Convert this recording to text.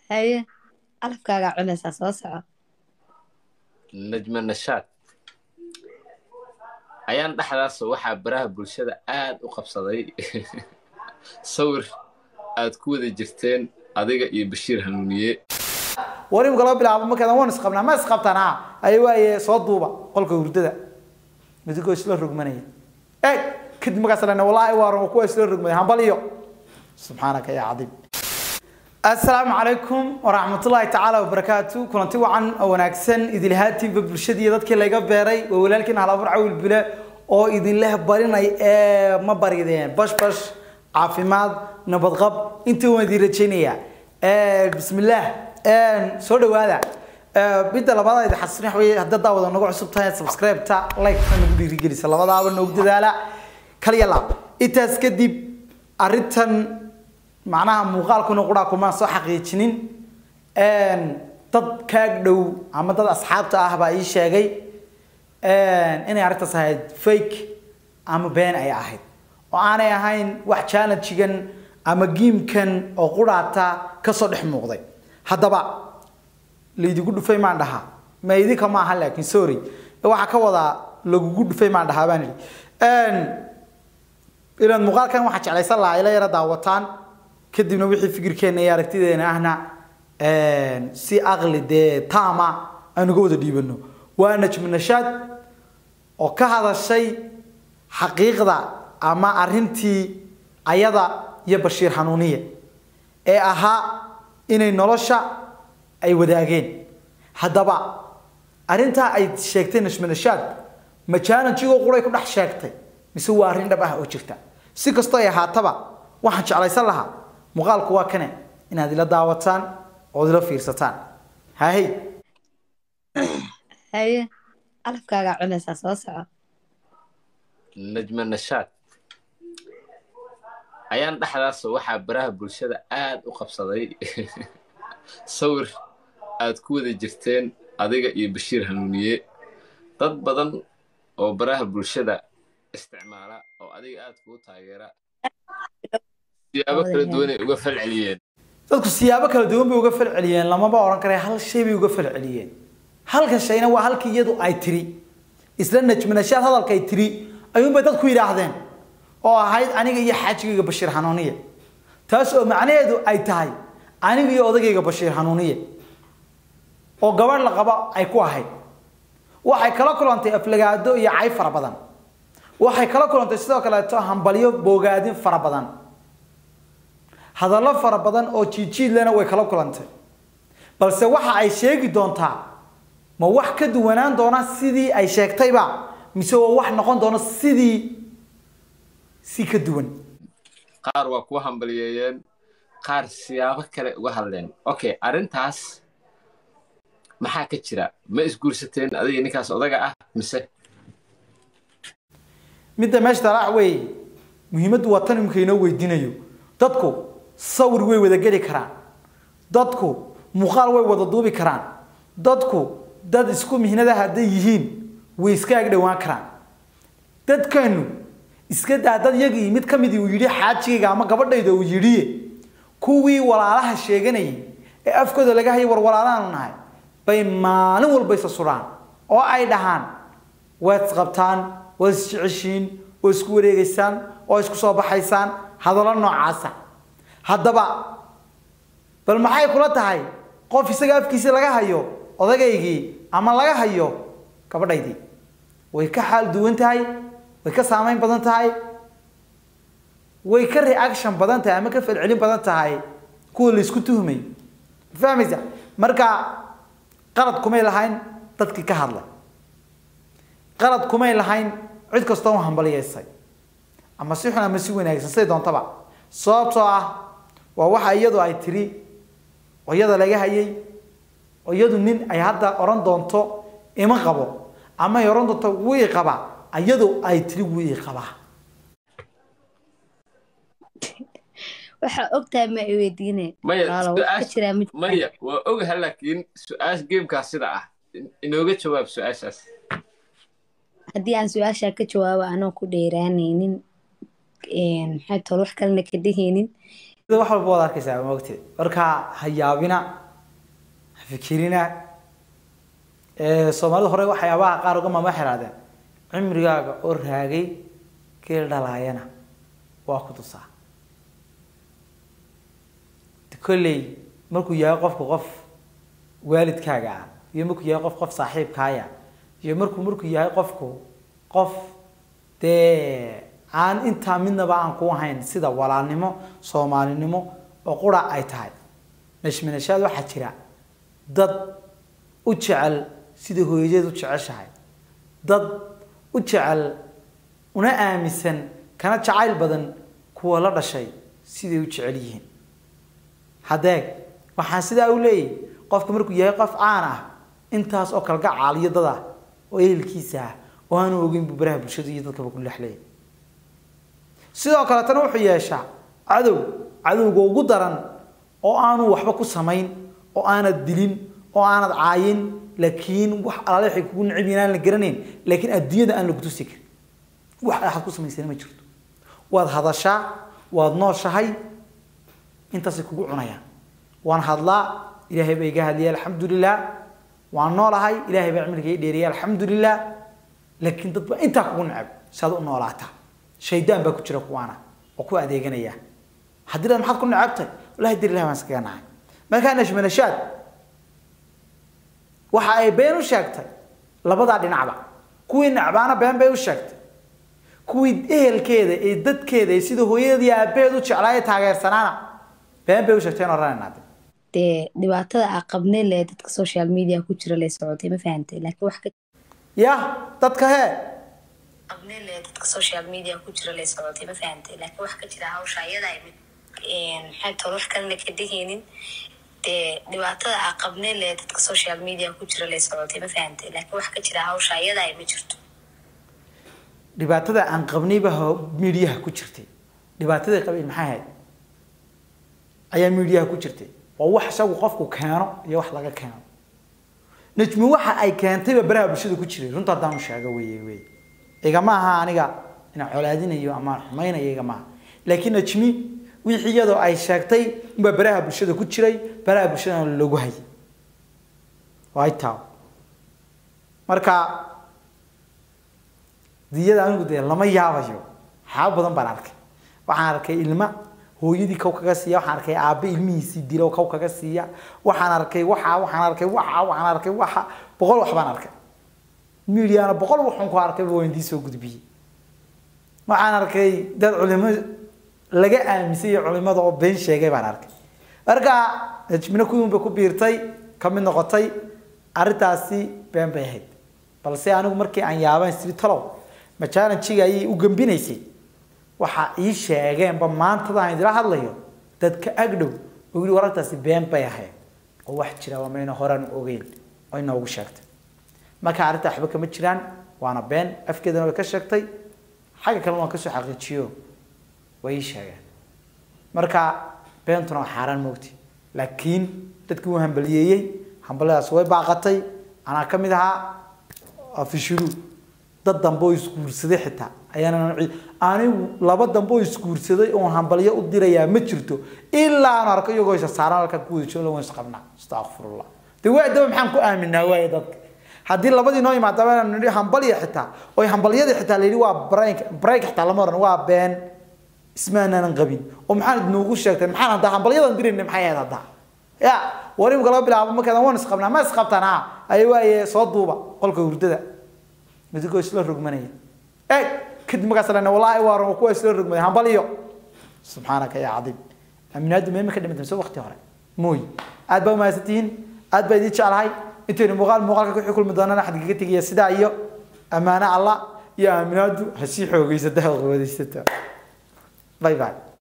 haye calafkaagaa cunaysaa soo soco najma nashaad ayaan dhexdaas waxaa baraha bulshada aad u qabsaday sawir aad ku wada jirteen adiga iyo bashiir hanuuniye war imika loo bilaabo markadan waan isqabnaa ma isqabtanaa ay waaye soo duuba qolka hurdada midigoo isla rogmanaya ey kadib markaas lena wallaahi waaran kuwa isla rogmaya hambaliyo subxaanaka yaa cadiim assalaamu calaykum waraxmatullaahi tacaala wabarakaatu kulanti wacan oo wanaagsan idilhaatiinba bulshadii dadkii laga beeray waa walaalkiin halaabur cawil bile oo idinleh barinay ee ma barideen bash bash caafimaad nabadqab intii waan idin rajaynayaa bismillaah soo dhawaada midda labaad idi xasuusin waxa weeye haddaad daawada nagu cusub tahay subscribe-ta like-ta nagu dhiirigelisa labadaaba noogu dadaala kaliya laab intaas kadib arrintan macnaha muuqaalkuna quraa kumaan soo xaqiijinin dad kaag dhow ama dad asxaabta ah baa ii sheegay inay arrintaas ahayd fake ama been ay ahayd oo aanay ahayn wax challengegan ama giimkan oo quraata kasoo dhex muuqday haddaba laydigu dhufay maan dhahaa ma idinka ma aha laakiin sorry waxaa ka wadaa lagugu dhufay maan dhahaa baan idhi ilaan muuqaalkan waxaa jeclaysan lahaa ila yara daawataan kadibna wixii fikirkeena iyo aragtideena ahna si aqli dee taama aynu ga wada dhiibano waa najmu nashaad oo ka hadashay xaqiiqda ama arrintii ayada iyo bashiir xanuuniye ee ahaa inay nolosha ay wadaageen haddaba arrintaa ay sheegtay najmu nashaad ma challenge-igoo quray ku dhex sheegtay mise waa arrin dhab ah oo jirta si kastoo ay ahaataba waxaan jeclaysan lahaa muuqaalku waa kane inaad ila daawataan ood ila fiirsataan hahey haye calafkaagaa cunaysaa soo soco najma nashaad ayaan dhexdaas waxaa baraha bulshada aad u qabsaday sawir aad ku wada jirteen adiga iyo bashiir hanuuniye dad badan oo baraha bulshada isticmaala oo adiga aad kuu taageera siyaabo kala duwan ay uga falceliyeen dadku siyaabo kala duwan bay uga falceliyeen lamaba odhan kare hal shay bay uga falceliyeen halka shayna waa halkii iyadu ay tiri isla najmanashaad hadalka ay tiri ayuunbay dadku yidhaahdeen oo ahayd aniga iyo xaajigayga bashiir xanuuniye taas oo macnaheedu ay tahay aniga iyo odagayga bashiir xanuuniye oo gabadh la qabo ay ku ahayd waxay kala kulantay aflagaado iyo cay fara badan waxay kala kulantay sidoo kaleeto hambalyo boogaadin fara badan hadallo fara badan oo jiijiidlena way kala kulantay balse waxa ay sheegi doontaa ma wax ka duwanaan doona sidii ay sheegtayba mise waa wax noqon doona sidii si ka duwan qaar waa kuwa hambaliyeeyeen qaar siyaabo kale uga hadleen okay arrintaas maxaa ka jira ma isguursateen adiga ninkaas odaga ah mise midda meesha talaac weeye muhiimaddu waa tan imika inoo weydiinayo dadku sawir way wada geli karaan dadku muuqaal way wada duubi karaan dadku dad isku mihnada hadday yihiin way iska ag dhowaan karaan dadkanu iska daa dad yagii mid ka midii uu yidhi xaajigayga ama gabadhayda uu yidhiye kuwii walaalaha sheeganayay ee afkooda laga hayay war walaalaanu nahay bay maalin walba isa sudhaan oo ay dhahaan waad isqabtaan waad isjeceshiin oo isku wareegaysaan oo isku soo baxaysaan hadallo noocaasa haddaba bal maxay kula tahay qof isaga afkiisii laga hayo odagaygii ama laga hayo gabadhaydii way ka xaal duwan tahay way ka saameyn badan tahay way ka reaction badan tahay ama ka falcelin badan tahay kuwa la isku tuhmay fahmaysa marka qalad kumay lahayn dadkii ka hadlay qalad kumay lahayn cid kastoo hambaliyeysay ama si xun ama si wanaagsan siday doontaba sababtoo ah waa waxa iyadu ay tiri oo iyada laga hayay oo iyadu nin ay hadda odhan doonto ima qabo ama ay odhan doonto wuu i qabaa iyadu ay tiri wuu i qabaa waxaa ogtahay ma i weydiine maya Walaalow, wax ka jiraa ma jiraan. maya waa ogaha laakiin su-aasha geemkaas sida ah in- inooga jawaab su-aashaas haddii aan su-aashaa ka jawaabo anoo ku dheeraanaynin maxay tol wax kalena ka dhehaynin wax walba waad arkaysaa maogteed marka ha yaabina ha fikirina Ee, soomaalida hore waxyaabaha qaar uga maama xiraadeen cimrigaaga oo raagay geel dhalaayana waa ku tusaa kolley markuu yahay qofku qof waalidkaaga ah iyo markuu yahay qof qof saaxiibkaaya iyo markuu markuu yahay qofku qof dee aan intaa midnaba aan ku ahayn sida walaalnimo soomaalinimo oo qura ay tahay nashminashaad waxaa jira dad u jecel sida hooyadeed u jeceshahay dad u jecel una aaminsan kana jacayl badan kuwa la dhashay siday u jecel yihiin hadeeg waxaan sidaa u leeyahay qofka markuu yahay qof caan ah intaas oo kalgacaal iyo dad ah oo ehelkiisa ah oo aanu ogeyn buu baraha bulshada iyo dadkaba ku lexleeyay sidoo kaletana wuxuu yeeshaa cadow cadowga ugu daran oo aanu waxba ku samayn oo aanad dilin oo aanad caayin laakiin wax alaale waxay kugu necib yihiin aan la garanayn laakiin adduunyada aan lagu tusi karin wax axad ku samaysana ma jirto waad hadashaa waad nooshahay intaasay kugu cunayaan waan hadlaa ilaahay baa iga hadliyay alxamdulilah waan noolahay ilaahay baa cimriga ii dheeriyay alxamdulilah laakiin dad baa intaa kugu neceb saad u noolaataa shaydaan baa ku jira kuwaana oo ku adeeganaya haddii dad maxaad ku necebtay wallahi dir ilahi baan iskaga nacay markaa nashmanashaad waxa ay been u sheegtay labadaa dhinacba kuwii necbaana been bay u sheegtay kuwii ehelkeeda ee dadkeeda ee sida hooyadeed iyo aabaheed u jeclaa ee taageersanaana been bay u sheegtay in oranayna dee dhibaatada aa qabnay le dadka social media ku jira lay socotay ma fahantay laakiin wax ka ya dadka hee qabnay le dadka social media ku jira lay socotay ma fahantay laakiin wax ka jira hawsha iyada ay mid maxay tahay wax kalena ka dhehaynin dee dhibaatada aa qabnay le dadka social media ku jira lay socotay ma fahantay laakiin wax ka jira hawsha iyada ay ma jirto dhibaatada aan qabnayba midiyaha ku jirtay dhibaatadii qabeen maxay ahayd ayaa midiyaha ku jirtay waa wax isagu qofku keeno iyo wax laga keeno najmi waxa ay keentayba baraha bulshada ku jiray runta haddaan u sheego weye wey igama aha aniga inaan colaadinayo ama aan xumaynayo igama aha laakiin najmi wixii iyadoo ay sheegtay unbaa baraha bulshada ku jiray baraha bulshadana lagu hayay waa taa marka diyada anigu dee lama yaabayo waxyaaba badan baan arkay waxaan arkay ilma hooyadii kow kaga siiya waxaan arkay aabe ilmihiisii dilo kow kaga siiya waxaan arkay waxa waxaan arkay waxa waxaan arkay waxa boqol wax baan arkay midiana boqol waxun ku arkay waa indii soo gudbiyey waxaan arkay dad culimo laga aaminsan iyo culimada oo been sheegay baan arkay marka najmina kuwin bay ku biirtay ka mid noqotay arrintaasi been bay ahayd balse anigu markii aan yaabaan siri talow ma challengiga ayay u gambinaysay waxa ii sheegeenba maantada aan idila hadlayo dadka agdhow oo yidhi warartaasi been bay ahayd oo wax jira waa mayna horaan ogeyn oo inoogu sheegtay marka arrinta waxba kama jiraan waana been afkeedana way ka sheegtay xagga kalena waan kasoo xaqiijiyo way ii sheegeen marka beentuna waa xaaraan moogti laakiin dadkii uu hambaliyeeyey hambaladaas way baaqatay anaa ka mid ahaa fishiru dad dambe oo isguursaday xitaa ayaana anigu laba dambe oo isguursaday oon hambalyo u dirayaa ma jirto ilaa aan arko iyagoo isa saaran halka ku wada jooga waan isqabnaa astaqfirullah dee waa daba maxaan ku aaminaa waaye dadka haddii labadii noo yimaadaba inaan nidhi hambalya xitaa oo hambalyadii xitaa la yidhi waa break break xitaa lama oran waa been ismaanaanan qabin oo maxaan idinoogu sheegteen maxaan haddaa hambalyadan dirayna maxay ahayd haddaa ya war imika laga bilaabo markadan waan isqabnaa ma isqabtaan ha ay waaye soo duuba qolka hurdada midigoo isla rogmanaya eeg kadib markaas lena wallaahi waa kuwa isla rogmaya hambalyo subxaanaka yaa cadiim aaminaadu meema ka dhimata mise waqti hore mooy aad baa umahadsantihiin aad baa idiin jeclahay intaynu muuqaal muuqaalka ku xukumi doonana xad kaga tegaya sidaa iyo ammaano allah iyo aaminaadu ha sii xoogeysata ha quwadaysato bye bye